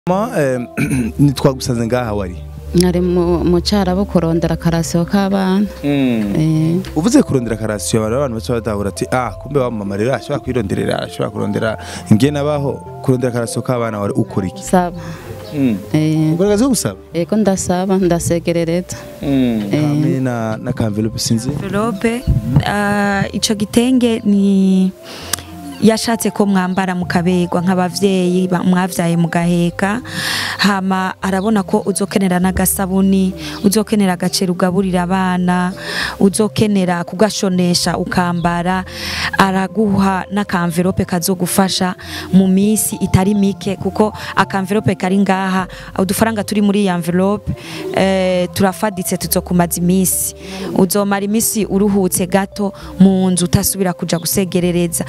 Ma ntitwagusanze ngaha wari nari mu cyarabo kurondera akarasiyo k'abana Eh, uvuze kurondera karasiyo abantu abantu baca batahura ati ah kumbe wamamarira ashobora kwironderera ashobora kurondera ingene abaho kurondera karasiyo k'abana wari ukora iki saba Eh, ukora akazi ko gusaba ego ndasaba ndasegerereza hamwe na na kanvelope sinzi envelope uh, ico gitenge ni yashatse ko mwambara mukabegwa nk'abavyeyi ba- mwavyaye mugaheka hama arabona ko uzokenera n'agasabuni uzokenera agaceri ugaburira abana uzokenera kugashonesha ukambara araguha n'akamvelope kazogufasha mu misi itari mike kuko akamvelope kari ngaha udufaranga turi muri iyi envelope eh, turafaditse tuzokumaza imisi uzomara imisi uruhutse gato mu nzu utasubira kuja gusegerereza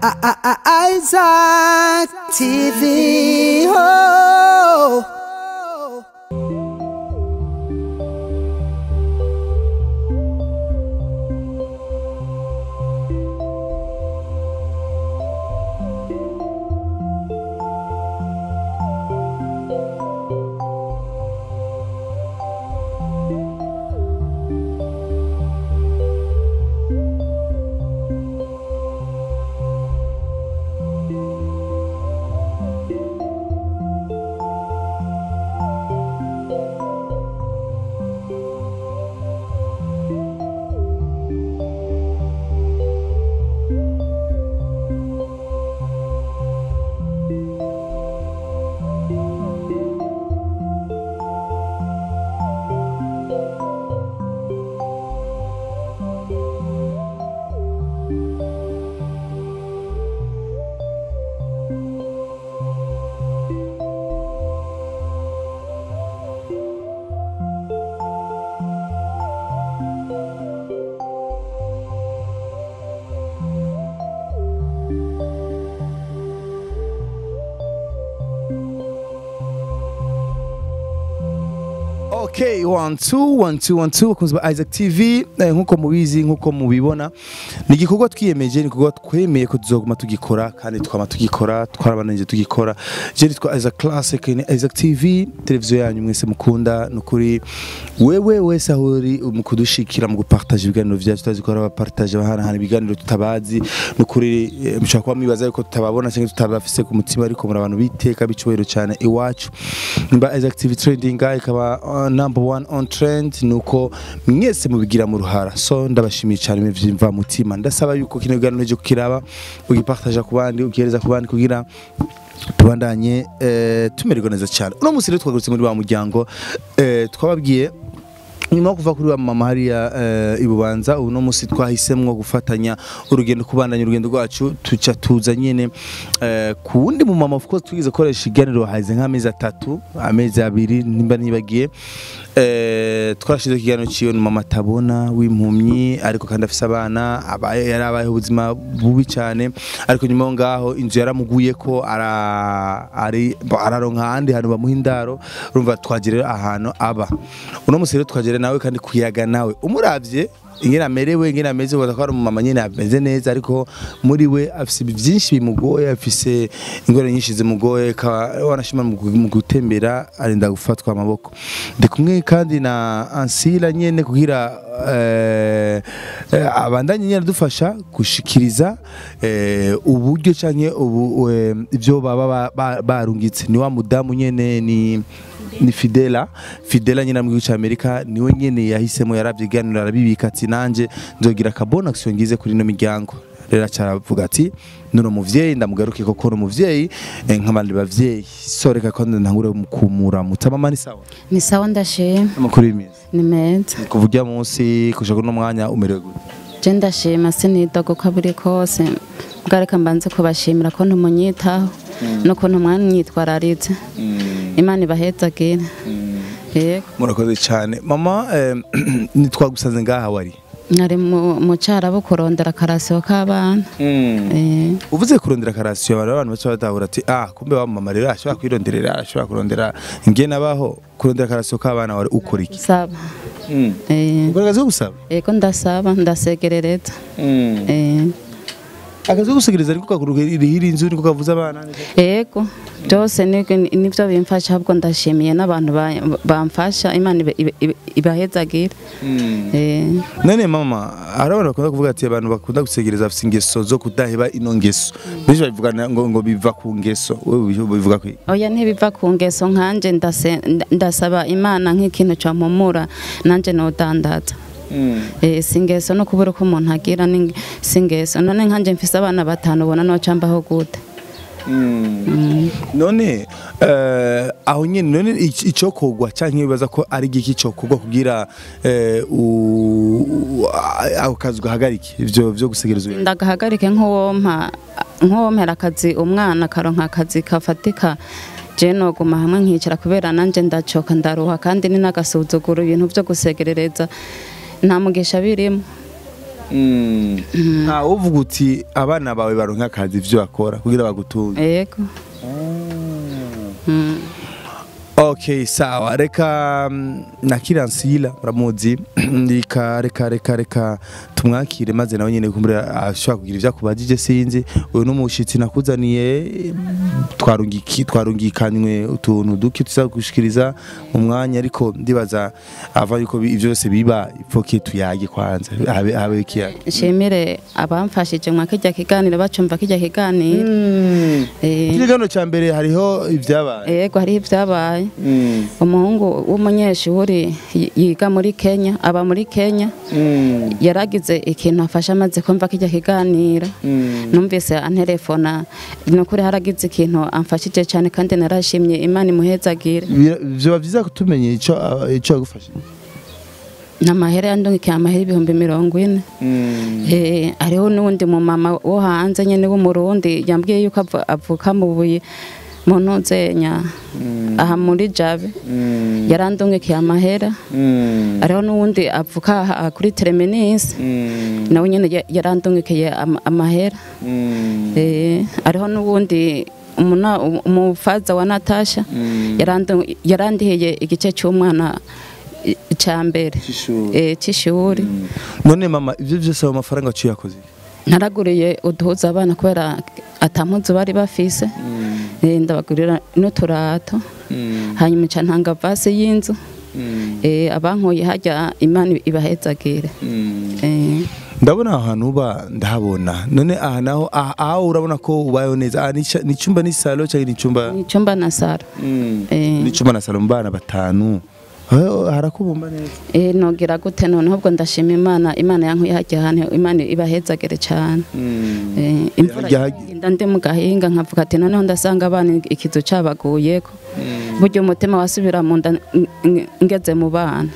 Isaac TV. Oh. Okay, one two one two one two bakunzi ba Isaac TV eh, nkuko mubizi nkuko mubibona ni igikorwa twiyemeje ni igikorwa twemeye ko tuzoguma tugikora kandi twama tugikora twarabananje tugikora je nitwa Isaac Classic ni Isaac TV televiziyo yanyu mwese mukunda nukuri wewe wese aho uri mu kudushikira mu gupartage ibiganiro vyacu tuzikora bapartage bahanahana ibiganiro tutabazi nukuri eh, mushobora kuba mwibaza yuko tutababona cyangwa tutabafise ku mutima ariko muri abantu biteka bicubahiro cyane iwacu mba Isaac TV trending guy ikaba uh, number one on trend nuko mwese mubigira mu ruhara so ndabashimiye cyane mva mutima ndasaba yuko kino kiganiro cyo kukiraba ugipartage ku bandi ugihereza ku bandi kugira tubandanye eh, tumererwa neza cyane uno munsi rero twagarutse muri wa muryango eh, twababwiye nyuma yo kuva kuri wa mama hariya eh, ibubanza uno munsi twahisemwo gufatanya urugendo kubandanya urugendo rwacu tuca tuza nyene eh, ku wundi mu mama of course twigize koresha iganiro haze nk'amezi atatu amezi abiri nimba nibagiye eh, twarashize ikiganiro ciwe ni mama tabona w'impumyi ariko kandi afise abana abaye yari abayeho ubuzima bubi cyane ariko nyuma yo ngaho inzu yaramuguye ko ara ari araronka ahandi hantu bamuha indaro urumva twagerera ahantu aba uno munsi rero twagere nawe kandi kuyaga nawe umuravye ingene amerewe ingene ameze ubona ko ari umumama nyene ameze neza ariko muri we afise byinshi bimugoye afise ingorane nyinshi zimugoye akaba wanashima mu gu- mu gutembera arinda gufatwa amaboko ndi kumwe kandi na ansila nyene kugira eh, eh, abandanye nyene adufasha gushikiriza eh, uburyo canke ubu eh, ivyo baba ba- ba- barungitse ni wa mudamu nyene ni ni Fidela Fidela nyina mu gihugu cy'Amerika niwe nyene yahisemo yaravyiganira arabibika ati nanje nzogira akabona action ngize kuri no miryango rero acaravuga ati nuno muvyeyi ndamugaruke koko no muvyeyi eh, nk'abandi bavyeyi soreka ko ntangure kumura mutamama ni sawa ni sawa ndashima amakuru y'imizi ni meza kuvuga munsi kushaka no mwanya umerewe gute je ndashima sinidogo ko buri kose bwareka mbanze kubashimira ko ntumunyitaho n'ukuntu mwanyitwararitse imana ibahezagire yego murakoze cyane mama eh, nitwagusanze ngaha wari nari mu cyarabo kurondera akarasiyo k'abana Eh, uvuze kurondera karasiyo abantu abantu baca batahura ati ah kumbe wamamarira ashobora kwironderera ashobora kurondera ingene abaho kurondera karasiyo k'abana wari ukora iki saba Eh, ukora akazi ko gusaba ego ndasaba ndasegerereza Eh, akazi ko gusegereza ariko kakuruhira inzu niko kavuza abana yego byose ni- nibyo bimfasha ahubwo ndashimiye n'abantu ba- bamfasha imana ibe- ibe- ibe- ibahezagire Eh, none mama hari abantu bakunda kuvuga ati abantu bakunda gusegereza bafite ingeso zo kudaheba ino ngeso benshi babivuga ngo ngo biva ku ngeso wowe bivuga ko oya ntibiva ku ngeso nkanje ndase- nda- ndasaba imana nk'ikintu cyampumura nanjye nodandaza Eh, si ingeso no kubura uko umuntu agira ni- si ingeso none nkanje mfise abana batanu ubona nocambaho gute none eh, aho nyine none ic- icokogwa canke bibaza ko ari igiki cokogwa kugira eh, u- u- a- ako kazi gahagarike ivyo vyo gusegereza uyu ndagahagarike nk'uwompa nk'uwompera akazi umwana akaronka akazi kafatika je noguma hamwe nkicara kubera nanje ndacoka ndaruha kandi ni n'agasuzuguro ibintu vyo gusegerereza nta mugisha birimo nta wovuga uti abana bawe baronka akazi ivyo bakora kugira bagutunge yego Mm. Okay, sawa. Reka mm, nakira Nsila muramuzi. Reka reka reka reka tumwakire maze nawe nyene kumbura ashobora kugira ivyo akubajije sinzi. Uyu n'umushitsi nakuzaniye twarungiki twarungikanywe utuntu duke tuza gushikiriza mu mwanya ariko ndibaza ava yuko bi- ivyo byose biba ipfoke tuyage kwanza. Habe habe kiya. nshimire abamfashije mwa kijya kiganiro bacumva kijya kiganiro Eh, Kirigano ca mbere hariho ivyabaye. yego hariho ibyabaye umuhungu w'umunyeshuri yi- yiga muri kenya aba muri kenya yaragize ikintu afashe amaze kumva kijya kiganira numvise anterefona ni ukuri haragize ikintu amfashije cyane kandi narashimye imana imuhezagire Vyoba vyiza kutumenya ico ico yagufasha. n'amahera yandungikiye amahera ibihumbi mirongo ine Eh, hariho n'uwundi mumama wo hanze nyine w'umurundi yambwiye yuko avu- avuka mu buye mu ntuzenya aha muri jabe yarandungikiye amahera hariho n'uwundi avuka aha kuri tereminisi nawe nyine ya- yarandungikiye ama- amahera Eh, hariho n'uwundi umuna- umufaza wa natasha yarandu- yarandihiye igice cy'umwana i- icya mbere C'ishuri. Eh, cy'ishuri none mama ivyo vyose ayo mafaranga waciye yakoze naraguriye uduhuza abana kubera atampuzu bari bafise Eh, ndabagurira n'uturato hanyuma nca ntanga vase y'inzu Eh, abankuye hajya imana ibahezagire Eh, ndabona aho hantu uba ndahabona none aha naho aha aho urabona ko ubayeho neza aha ni ica- ni icyumba n'isalo cyangwa ni icyumba ni icyumba na saro Eh. ni icyumba na salo mu bana batanu Eh, harakubumba neza Eh, nogira gute noneho ubwo ndashima imana imana yankuye hajya ahantu imana ibahezagire cyane Eh, imvura Hajya- igenda ndi mu gahinga nkavuga ati noneho ndasanga abana ikizu cabaguyeko burya umutima wasubira mu nda ng- ng- ngeze mu bana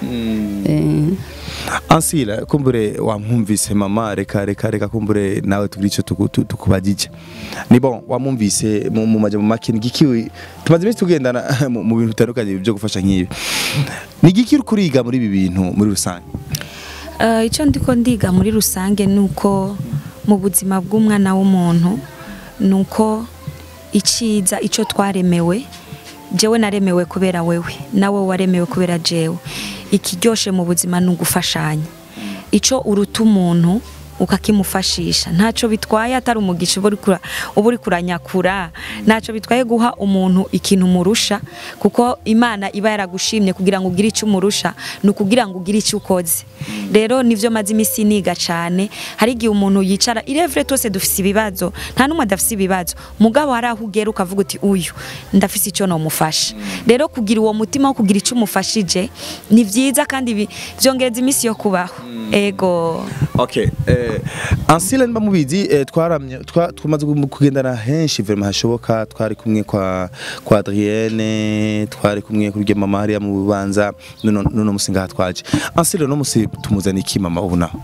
Eh, ansila kumbure wamwumvise mama reka reka reka kumbure nawe tugira icyo tuku- tu- tukubajije ni bon wamwumvise mu mu majambo make ni giki tumaze iminsi tugendana mu mu bintu bitandukanye byo gufasha nk'ibi ni giki uri kuriga muri ibi bintu muri rusange Eh, icyo ndiko ndiga muri rusange ni uko mu buzima bw'umwana w'umuntu ni uko icyiza icyo twaremewe jewe naremewe kubera wewe nawe waremewe kubera jewe ikiryoshe mu buzima ni ugufashanya icyo uruta umuntu ukakimufashisha ntacyo bitwaye atari umugisha uba uri kura- uba uri kuranyakura ntacyo bitwaye guha umuntu ikintu umurusha kuko imana iba yaragushimye kugira ngo ugire icyo umurusha ni ukugira ngo ugire icyo ukoze rero nivyo maze iminsi niga cyane hari igihe umuntu yicara irevure twese dufise ibibazo nta n'umwe adafise ibibazo mugabo hari aho ugera ukavuga uti uyu ndafise icyo nomufasha rero kugira uwo mutima wo kugira icyo umufashije ni byiza kandi bi- vyongereza iminsi yo kubaho ego Okay, eh, Ansila niba mubizi eh, twaramye twa- twamaze gu- kugendana henshi vraiment hashoboka twari kumwe kwa kwa Adrienne twari kumwe kuri rya mama hariya mu bubanza none none musinga twaje Ansila no musi tumuzana iki mama ubu naho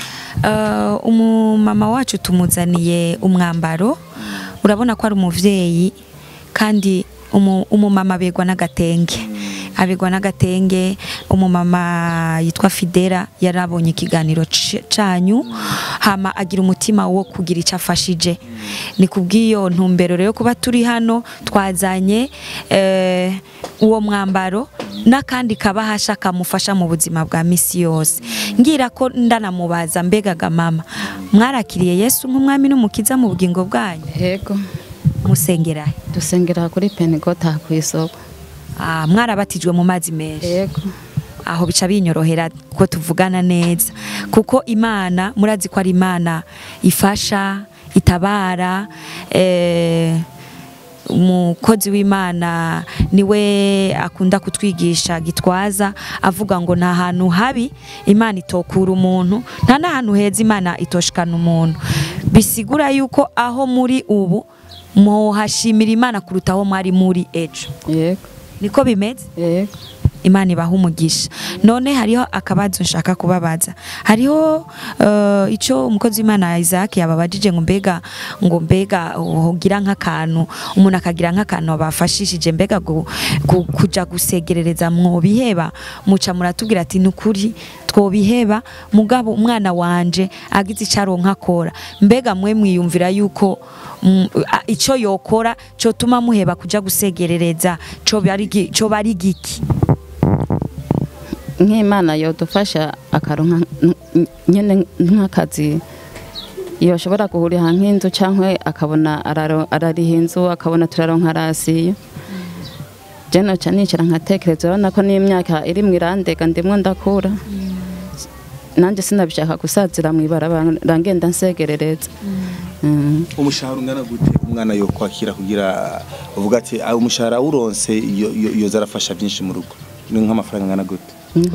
Uh, umumama wacu tumuzaniye umwambaro urabona ko ari umuvyeyi kandi umu- umumama begwa n'agatenge abigwa n'agatenge umumama yitwa Fidera yarabonye ikiganiro c- canyu hama agira umutima wo kugira icyo afashije ni kubw'iyo ntumbero rero kuba turi hano twazanye eh, uwo mwambaro n'akandi kabahasha kamufasha mu buzima bwa misi yose ngira ko ndanamubaza mbegaga mama mwarakiriye yesu nk'umwami n'umukiza mu bugingo bwanyu yego musengera he? dusengera kuri penigota ku isoko Ah, mwarabatijwe mu mazi menshi yego aho bica binyorohera ko tuvugana neza kuko imana murazi ko ari imana ifasha itabara eh, umukozi w'imana niwe akunda kutwigisha gitwaza avuga ngo nta hantu habi imana itokura umuntu nta n'ahantu heza imana itoshikana umuntu bisigura yuko aho muri ubu muhashimira imana kuruta aho mwari muri ejo yego niko bimeze yego imana ibaha umugisha none hariho akabazo nshaka kubabaza hariho uh, icyo umukozi w'imana Isaac yababajije ngo mbega ngo mbega ugira nk'akantu umuntu akagira nk'akantu bafashishije mbega gu, gu, kuja gusegerereza mwobiheba muca muratubwira ati nukuri twobiheba mugabo umwana wanje agize icyo aronka akora mbega mwe mwiyumvira yuko mm, a- ico yokora cotuma muheba kuja gusegerereza co bari gi- co bari giki nk'imana yodufasha akaronka n- nyene nk'akazi yoshobora guhurira nk'inzu cyangwa akabona araro- arariha inzu akabona turaronka rasiyo je noca nicara nkatekereza urabona ko n'imyaka iri mu irandega ndimwo ndakura nanjye sinabishaka gusazira mu ibarabara ngenda nsegerereza Mm. umushahara ungana gute umwana yo kwakira kugira uvuga ati "Ah, umushahara uronse yo- yo- yoza arafasha byinshi mu rugo ni nk'amafaranga angana gute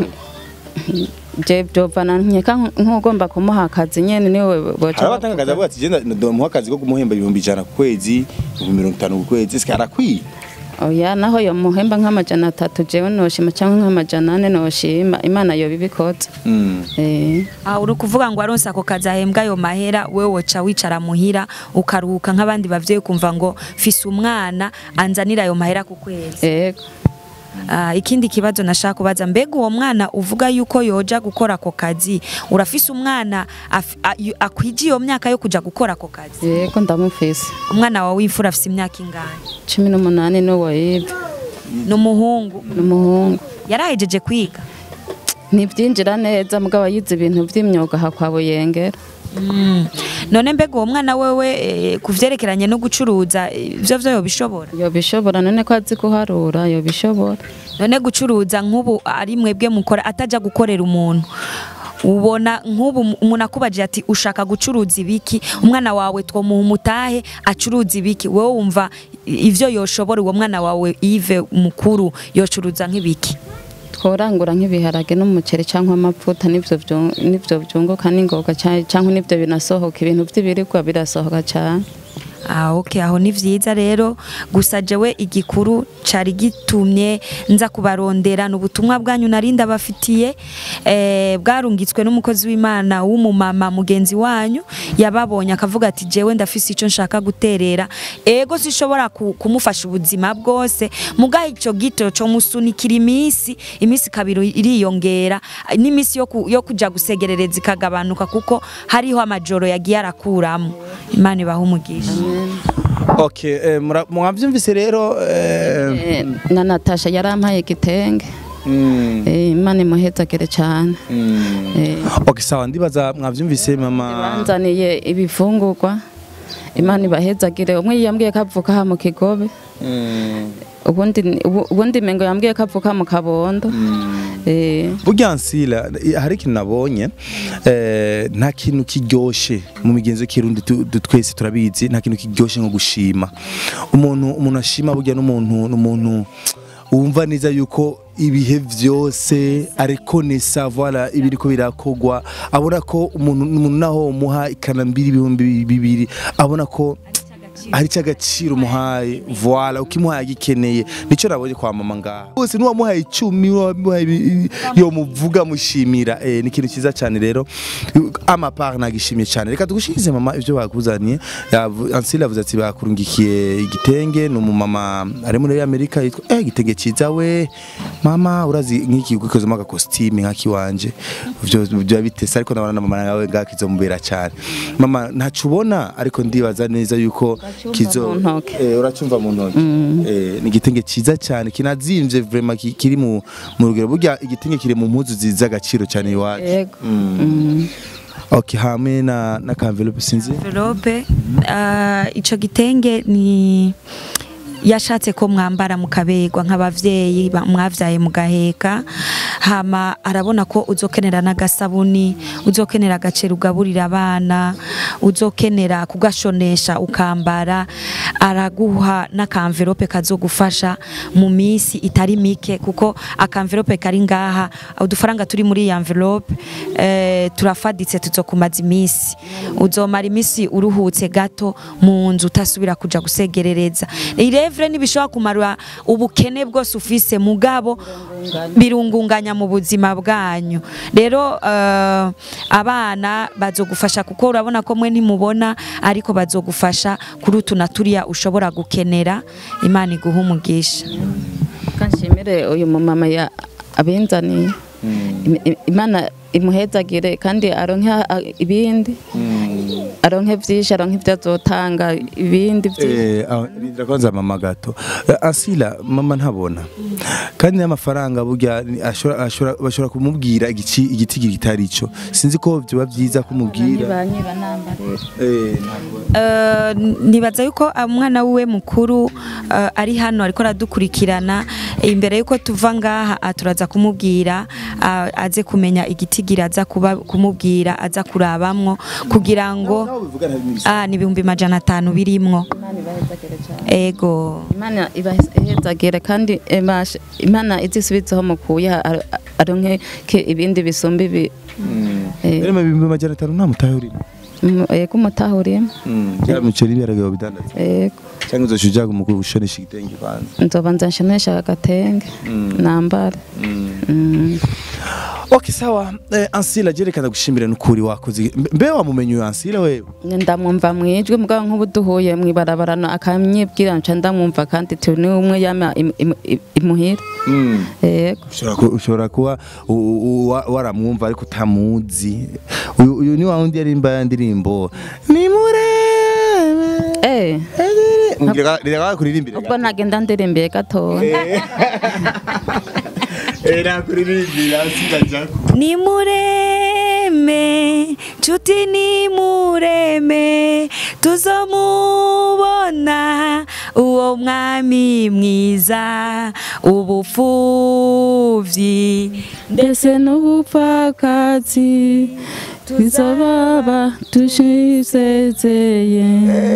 je byovana nkeka nk'ugomba kumuha akazi nyene niwe boca hari abatanga akazi avuga ati genda ndamuha akazi ko kumuhemba ibihumbi ijana ku kwezi ibihumbi mirongo itanu ku kwezi sike arakwiye oya naho yo muhemba nk'amajana atatu jewe noshima cyangwa nk'amajana ane noshima imana yoba ibikoze Mm. eh Ah, uri kuvuga ngo aronse ako kazi ahembwa ayo mahera wewe woca wicara muhira ukaruhuka nk'abandi bavyeyi kumva ngo fise umwana anzanira ayo mahera ku kwezi yego Ah, ikindi kibazo nashaka kubaza mbega uwo mwana uvuga yuko yoja gukora ako kazi urafise umwana af- a- yu- akwije iyo myaka yo kuja gukora ako kazi yego ndamufise umwana wawe w'imfura afise imyaka ingahe cumi n'umunani n'uwo yive ni umuhungu n'umuhungu yarahejeje kwiga ntibyinjira neza mugabo yize ibintu by'imyuga aha kwa buyengera Mm. none mbega uwo mwana wewe eh, ku vyerekeranye no gucuruza eh, ivyo vyo yobishobora yobishobora none ko azi kuharura yobishobora none gucuruza nk'ubu ari mwebwe mukora ataja gukorera umuntu ubona nk'ubu umuntu akubajije ati ushaka gucuruza ibiki umwana wawe twomuha umutahe acuruza ibiki wowe wumva ivyo yoshobora uwo mwana wawe Yves mukuru yocuruza nk'ibiki tworangura nk'ibiharage n'umuceri cyangwa amavuta nivyo vyu- nivyo byunguka n'ingoga cyane cyangwa nivyo binasohoka ibintu by'ibiribwa birasohoka cyane Ah, okay, aho ni vyiza rero gusa jewe igikuru cari gitumye nza kubarondera n'ubutumwa bwanyu nari ndabafitiye eh, bwarungitswe n'umukozi w'Imana w'umumama mugenzi wanyu yababonye akavuga ati jewe ndafise ico nshaka guterera ego sishobora ku, kumufasha ubuzima bwose mugahe ico gito co musunikira imisi imisi kabiri iriyongera n'imisi yo, ku, yo kuja gusegerereza ikagabanuka kuko hariho amajoro yagiye arakuramo imana ibaha umugisha okay eh, mura- mwavyumvise rero eh, Eh, na Natasha yarampaye igitenge mm, Eh, imana imuhezagire cyane mm. Eh, okay sawa ndibaza mwavyumvise mama banzaniye ibifungurwa imana ibahezagire umwe yambwiye ko avuka aha mu kigobe Mm, ubundi ubu- ubundi mengo yambwiye ko avuka mu kabondo Eh, burya nsila hari ikintu nabonye eh, nta kintu kiryoshe mu migenzo y'ikirundi tu- tu- twese turabizi nta kintu kiryoshe nko gushima umuntu umuntu ashima burya n'umuntu n'umuntu wumva neza yuko ibihe vyose ariko nesa voilà ibiriko birakogwa abona ko umuntu umuntu naho muha ikanambiri ibihumbi bibiri abona ko hari cy'agaciro umuhaye voila ukimuhaye agikeneye nicyo nabonye kwa mama ngaha bose n'uwamuhaye icumi wamuhaye ibi- yo muvuga mushimira eh, ni ikintu cyiza cyane rero amapart nagishimiye cyane reka tugushimize mama ibyo bakuzaniye Yavu- Ansel yavuze ati bakurungikiye igitenge ni umumama ari muri Amerika yitwa eh igitenge cyiza we mama urazi nk'iki gukozemo agakositime nk'akiwanje byo byo bitese ariko nabona na mama nawe ngakizomubera cyane mama ntacu ubona ariko ndibaza neza yuko kizo mu ntoke. eh uracyumva mu ntoki eh ni igitenge cyiza cyane kinazimvye vraiment ki- kiri mu mu rugero burya igitenge kiri mu mpuzu ziza agaciro cyane iwacu yego Mm. Mm. okay hamwe na na envelope sinzi envelope uh, ico gitenge ni yashatse ko mwambara mukaberwa nk'abavyeyi ba- mwavyaye mugaheka hama arabona ko uzokenera n'agasabuni uzokenera agaceri ugaburira abana uzokenera kugashonesha ukambara araguha n'akamverope kazogufasha mu misi itari mike kuko akamverope kari ngaha udufaranga turi muri iyi envelope eh, turafaditse tuzokumaza imisi uzomara imisi uruhutse gato mu nzu utasubira kuja gusegerereza irevre ntibishobora kumara ubukene bwose ufise mugabo birungunganya mu buzima bwanyu rero eh, abana bazogufasha kuko urabona ko mwe ntimubona ariko bazogufasha kuri utu na turiya ushobora gukenera imana iguha umugisha kanshimire uyu mumama ya abinzaniye Im- im- imana imuhezagire kandi aronke a- ibindi aronke vyinshi aronke ivyo azotanga ibindi vyinshi Eh, aho, rindira kwanza mama gato Eh, Asila mama ntabona kandi n'amafaranga burya ni- ashobora ashobora bashobora kumubwira igici igiti kitari ico sinzi ko byoba byiza kumubwira banyiba nambarira eh ntabwo Eh, nibaza yuko umwana wiwe mukuru eh, ari hano ariko aradukurikirana imbere yuko tuva ngaha ah, turaza kumubwira ah, aze kumenya igitigira aza kuba- kumubwira aza kurabamwo kugira ngo naho bivuga nta n'ibisubizo. ah, ni ibihumbi majana atanu birimwo imana ibahezagire cyane ego imana ibahezagire kandi emashe imana izisubizeho mukuye ar- aronke ke ibindi bisumba ibi Eh, Rero mu bihumbi majana atanu nta mutahe urimo mu- yego umutahuriyemo bya miceri ibiharage bidandaza yego cyangwa uzoca ujaga mu gushonesha igitenge kwanza nzoba nzanshonesha agatenge nambare Mm. okay sawa eh, Ansila jerekana gushimira n'ukuri wakoze Mbe- mbe wamumenye uyu Ansila wewe ndamwumva mwijwi mugabo nk'ubu duhuye mwibarabara akanyibwira nca ndamwumva kandi tu ni umwe yama im- im- im- imuhira yego ushobora ku- ushobora kuba u- u- wa- waramwumva ariko utamuzi uyu uyu ni wa wundi yarimba ya ndirimbo ni murebe eh Ngira- ngira kuririmbira ubwo nagenda ndirimbiye gatoya era kuririmbira sinajako ni mureme nshuti ni mureme tuzomubona uwo mwami mwiza ubupfuvyi ndetse n'ubupfakazi tuzababa tushisezeye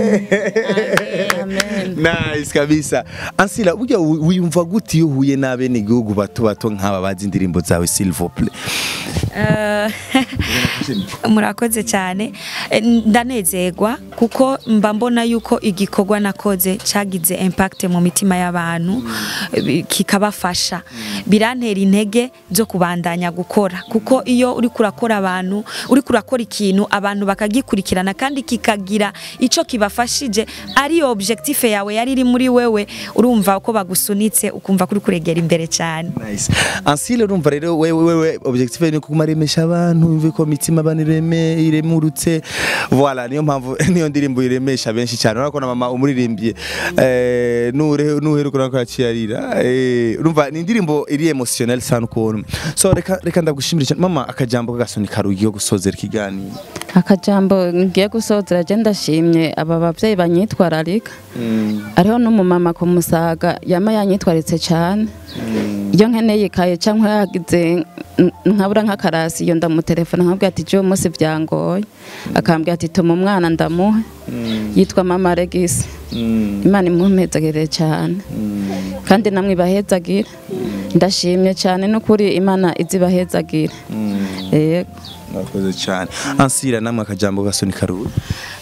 amen nice kabisa Ansila burya wi- wiyumva gute iyo uhuye n'abene igihugu bato bato nk'aba bazi indirimbo zawe s'il vous plaît Eh, murakoze cyane Eh, ndanezerwa kuko mba mbona yuko igikorwa nakoze cyagize impact mu mitima y'abantu eh, kikabafasha birantera intege zo kubandanya gukora kuko iyo uri kurakora abantu uri kurakora ikintu abantu bakagikurikirana kandi kikagira ico kibafashije ari objectif yawe yari iri muri wewe urumva ko bagusunitse ukumva kuri kuregera imbere cyane Nice. Ansile urumva rero wewe wewe objectif ni kuguma remesha abantu umve ko mitima banireme iremurutse voilà niyo mpamvu niyo ndirimbo iremesha benshi cyane urabona ko na mama umuririmbye eh nure nuheruka urabona ko yaciyarira eh urumva ni indirimbo iri emotionnel sana ukuntu so reka reka ndagushimira cyane mama akajambo kagasoni karugi yo gusozera ikiganiro akajambo ngiye gusozera je ndashimye aba bavyeyi banyitwararika ariho n'umumama ku musaga yama yanyitwaritse cyane iyo nkeneye ikaye cyangwa yagize n- nkabura nk'akarasi iyo ndamutelefona nkabwira ati je uyu munsi byangoye akambwira ati tuma umwana ndamuhe yitwa mama regisi imana imumpezagire cyane kandi namwe ibahezagire ndashimye cyane n'ukuri imana izibahezagire yego mwakoze cyane ansira namwe akajambo gasoni karugi Uh,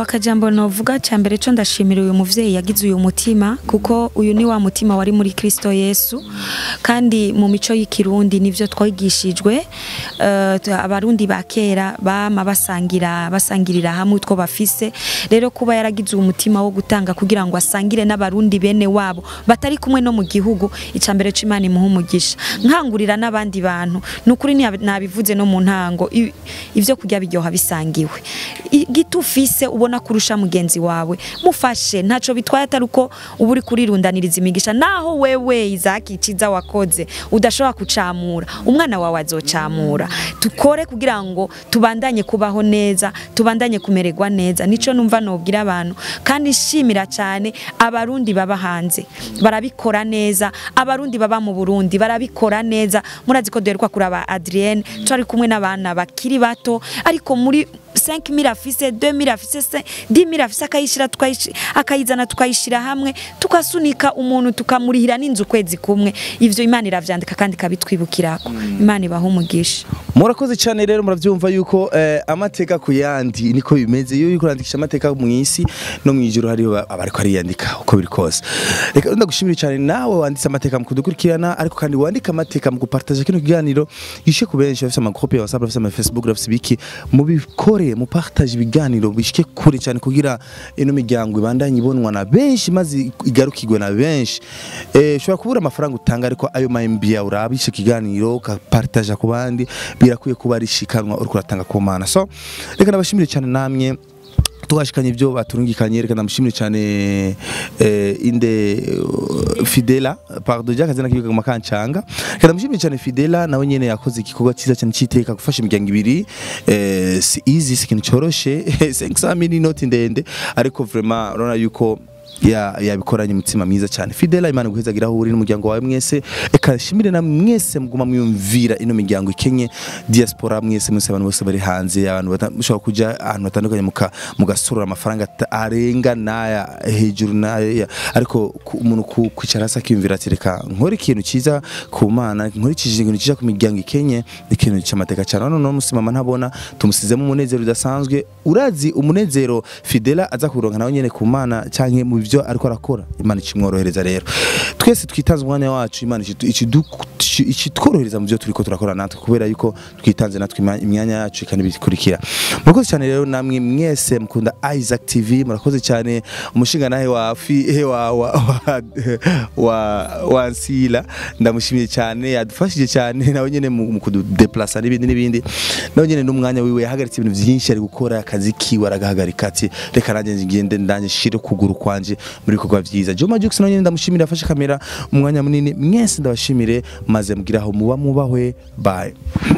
akajambo novuga cya mbere cyo ndashimira uyu muvyeyi yagize uyu mutima kuko uyu ni wa mutima wari muri Kristo Yesu kandi mu mico y'ikirundi nivyo twigishijwe eh, tu- abarundi ba kera bama basangira basangirira hamwe utwo bafise rero kuba yaragize uyu mutima wo gutanga kugira ngo asangire n'abarundi bene wabo batari kumwe no mu gihugu icya mbere c'Imana imuha umugisha nkangurira n'abandi bantu nukuri nabivuze no mu ntango i- ivyo kurya biryoha bisangiwe I- gito ufise ubona kurusha mugenzi wawe mufashe ntaco bitwaye atari uko uba uri kurirundaniriza imigisha naho wewe izaki ciza wakoze udashobora kucamura umwana wawe azocamura tukore kugira ngo tubandanye kubaho neza tubandanye kumererwa neza nico numva nobwira abantu kandi nshimira cyane abarundi baba hanze barabikora neza abarundi baba mu Burundi barabikora neza murazi ko duheruka kuraba Adrienne twari kumwe n'abana bakiri bato ariko muri 5000 afise 2000 afise 10000 afise akayishira tukayishi- akayizana tukayishira hamwe tukasunika umuntu tukamurihira n'inzu kwezi kumwe ivyo Imana iravyandika kandi kabitwibukirako Imana ibaha umugisha murakoze cyane rero murabyumva yuko eh, amateka ku yandi niko bimeze iyo uriko urandikisha amateka mu isi no mu ijuru hariho abariko ariyandika uko biri kose reka ndagushimira cyane nawe wanditse amateka mu kudukurikirana ariko kandi wandika amateka mu gupartager kino kiganiro gishe ku benshi bafite amagroupe ya WhatsApp bafite ama Facebook bafite ibiki mubikore mupartage ibiganiro bishike kure cyane kugira ino miryango ibandanye ibonwa na benshi maze igarukirwe na benshi eh ushobora kubura amafaranga utanga ariko ayo ma MB yawe urabishe kiganiro ukapartager ku bandi birakwiye kuba ari shikanwa uriko uratanga ku mana so reka nabashimire cyane namwe tugashikanye ibyo baturungikanye reka ndamushimire cyane eh, inde uh, Fidela pardon jya kazina kibiga makancanga reka ndamushimire cyane Fidela nawe nyene yakoze igikorwa cyiza cyane cyiteka gufasha imiryango ibiri eh, si easy si ikintu cyoroshe 500 mini note ndende ariko vraiment urabona yuko ya yabikoranye umutima mwiza cyane Fidela Imana guhezagira aho uri n'umuryango wawe mwese eka shimire na mwese muguma mwiyumvira ino miryango ikenye diaspora mwese mwese abantu bose bari hanze abantu bata- mushobora kuja ahantu hatandukanye muka mugasurura amafaranga ata- arenga naya hejuru naya ariko ku- umuntu ku- kwicara hasi akiyumvira ati reka nkore ikintu cyiza ku mana nkurikije ikintu cyiza ku miryango ikenye ni ikintu cy'amateka cyane none uno musi mama ntabona tumusizemo umunezero udasanzwe urazi umunezero Fidela aza kuronka nawe nyene ku mana canke mu byo ariko arakora imana ikimworohereza rero twese twitanze umwanya wacu imana ikidu- ikidu- ikitworohereza mu byo turiko turakora natwe kubera yuko twitanze natwe ima- imyanya yacu kandi bikurikira murakoze cyane rero namwe mwese mukunda Isaac TV murakoze cyane umushinga nahe wa fi he wa wa wa, wa, wa Nsila ndamushimiye cyane yadufashije cyane nawe nyene mu mu kududeplacer n'ibindi n'ibindi nawe nyene n'umwanya wiwe yahagaritse ibintu byinshi ari gukora akazi kiwe aragahagarika ati reka nanjye ngende ndanje shire kuguru kwanje muri bikorwa byiza Joma Jux nawe nyene ndamushimira afashe kamera umwanya munini mwese ndabashimire maze mugiraho muba mubahwe bye